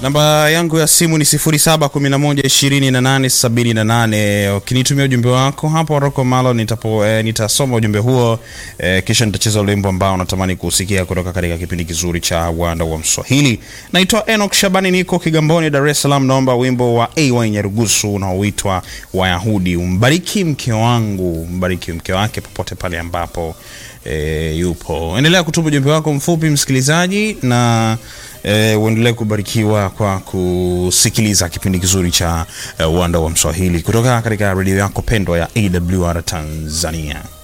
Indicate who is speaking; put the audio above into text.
Speaker 1: Namba yangu ya simu ni 0711287878. Ukinitumia ujumbe wako hapo Rocco Malo nitapo eh, nitasoma ujumbe huo eh, kisha nitacheza wimbo ambao unatamani kusikia kutoka katika kipindi kizuri cha Uwanda wa Mswahili. Naitwa Enoch Shabani, niko Kigamboni, Dar es Salaam. Naomba wimbo wa AY Nyarugusu unaoitwa Wayahudi. Umbariki mke wangu, umbariki mke wake popote pale ambapo e, yupo. Endelea kutuma ujumbe wako mfupi msikilizaji, na e, uendelee kubarikiwa kwa kusikiliza kipindi kizuri cha e, Uwanda wa Mswahili kutoka katika redio yako pendwa ya AWR Tanzania.